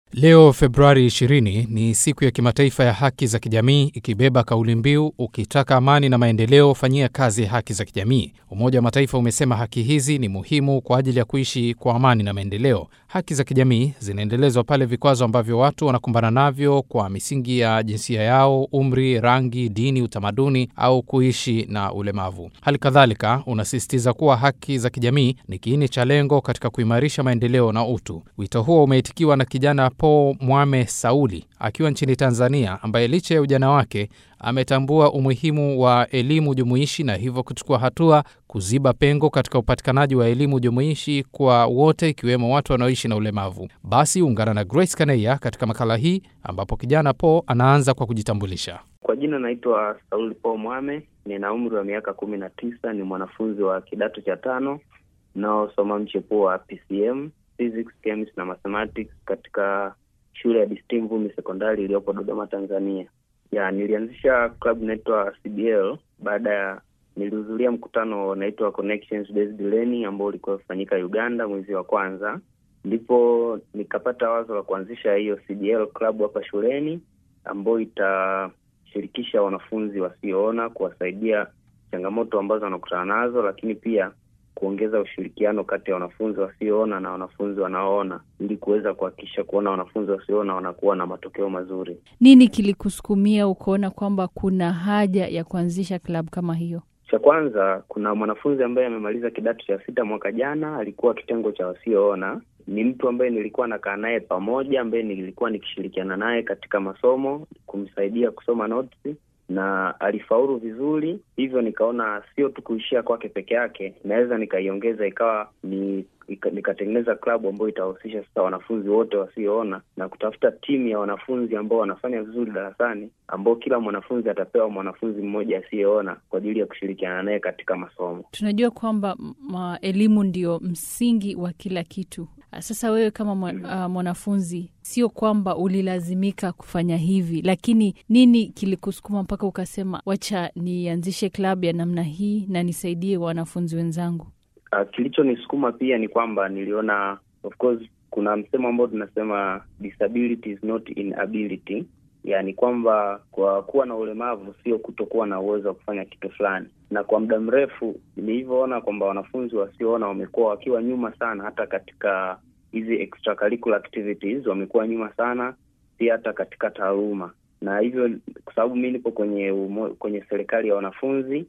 Leo Februari 20 ni siku ya kimataifa ya haki za kijamii ikibeba kauli mbiu ukitaka amani na maendeleo, fanyia kazi haki za kijamii. Umoja wa Mataifa umesema haki hizi ni muhimu kwa ajili ya kuishi kwa amani na maendeleo. Haki za kijamii zinaendelezwa pale vikwazo ambavyo watu wanakumbana navyo kwa misingi ya jinsia yao, umri, rangi, dini, utamaduni au kuishi na ulemavu. Hali kadhalika unasisitiza kuwa haki za kijamii ni kiini cha lengo katika kuimarisha maendeleo na utu. Wito huo umeitikiwa na kijana Paul Mwame Sauli akiwa nchini Tanzania, ambaye licha ya ujana wake ametambua umuhimu wa elimu jumuishi na hivyo kuchukua hatua kuziba pengo katika upatikanaji wa elimu jumuishi kwa wote ikiwemo watu wanaoishi na ulemavu. Basi ungana na Grace Kaneya katika makala hii ambapo kijana Paul anaanza kwa kujitambulisha. Kwa jina naitwa Sauli Paul Mwame, nina umri wa miaka kumi na tisa, ni mwanafunzi wa kidato cha tano naosoma mchepuo wa PCM Physics, Chemistry na Mathematics katika shule ya Distinct Vumbi Sekondari iliyopo Dodoma, Tanzania. Ya, nilianzisha club inaitwa CBL baada ya nilihudhuria mkutano unaitwa Connections Based Learning ambao ulikuwa kufanyika Uganda mwezi wa kwanza, ndipo nikapata wazo la kuanzisha hiyo CBL club hapa shuleni ambayo itashirikisha wanafunzi wasioona kuwasaidia changamoto ambazo wanakutana nazo, lakini pia kuongeza ushirikiano kati ya wanafunzi wasioona na wanafunzi wanaoona ili kuweza kuhakikisha kuona wanafunzi wasioona wanakuwa na matokeo mazuri. Nini kilikusukumia ukaona kwamba kuna haja ya kuanzisha klabu kama hiyo? Cha kwanza, kuna mwanafunzi ambaye amemaliza kidato cha sita mwaka jana, alikuwa kitengo cha wasioona. Ni mtu ambaye nilikuwa nakaa naye pamoja, ambaye nilikuwa nikishirikiana naye katika masomo, kumsaidia kusoma notes na alifaulu vizuri, hivyo nikaona sio tu kuishia kwake peke yake, naweza nikaiongeza ikawa ni nikatengeneza klabu ambayo itawahusisha sasa wanafunzi wote wasioona na kutafuta timu ya wanafunzi ambao wanafanya vizuri darasani, ambao kila mwanafunzi atapewa mwanafunzi mmoja asiyeona kwa ajili ya kushirikiana naye katika masomo. Tunajua kwamba elimu ndio msingi wa kila kitu. Sasa wewe kama mwanafunzi, sio kwamba ulilazimika kufanya hivi, lakini nini kilikusukuma mpaka ukasema wacha nianzishe klabu ya namna hii na nisaidie wanafunzi wenzangu? Uh, kilichonisukuma pia ni kwamba niliona, of course, kuna msemo ambao tunasema disability is not inability, yaani kwamba kwa kuwa na ulemavu sio kutokuwa na uwezo wa kufanya kitu fulani. Na kwa muda mrefu nilivyoona kwamba wanafunzi wasioona wamekuwa wakiwa nyuma sana, hata katika hizi extracurricular activities wamekuwa nyuma sana, pia hata katika taaluma. Na hivyo kwa sababu mi nipo kwenye umo, kwenye serikali ya wanafunzi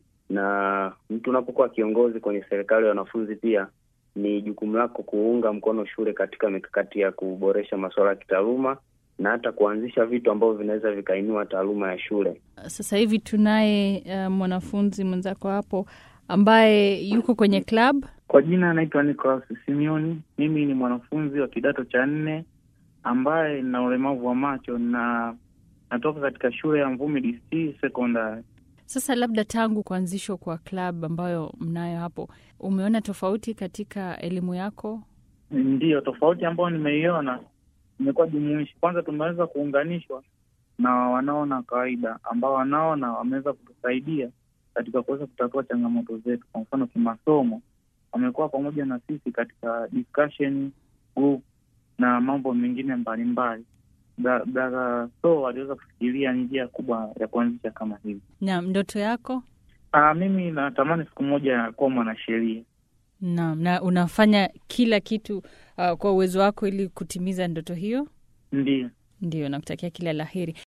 na mtu unapokuwa kiongozi kwenye serikali ya wanafunzi, pia ni jukumu lako kuunga mkono shule katika mikakati ya kuboresha masuala ya kitaaluma na hata kuanzisha vitu ambavyo vinaweza vikainua taaluma ya shule. Sasa hivi tunaye uh, mwanafunzi mwenzako hapo ambaye yuko kwenye club. Kwa jina anaitwa Nicolas Simioni. Mimi ni mwanafunzi wa kidato cha nne ambaye nina ulemavu wa macho na natoka katika shule ya Mvumi DC Secondary. Sasa labda tangu kuanzishwa kwa club ambayo mnayo hapo, umeona tofauti katika elimu yako? Ndiyo, tofauti ambayo nimeiona imekuwa jumuishi. Kwanza tumeweza kuunganishwa na wanaona kawaida, ambao wanaona wameweza kutusaidia katika kuweza kutatua changamoto zetu. Kwa mfano kimasomo, wamekuwa pamoja na sisi katika discussion group na mambo mengine mbalimbali dara so waliweza kufikiria njia kubwa ya kuanzisha kama hivi. Naam, ndoto yako? Aa, mimi natamani siku moja kuwa mwanasheria. Naam, na unafanya kila kitu uh, kwa uwezo wako ili kutimiza ndoto hiyo? Ndio. Ndio, nakutakia kila la heri.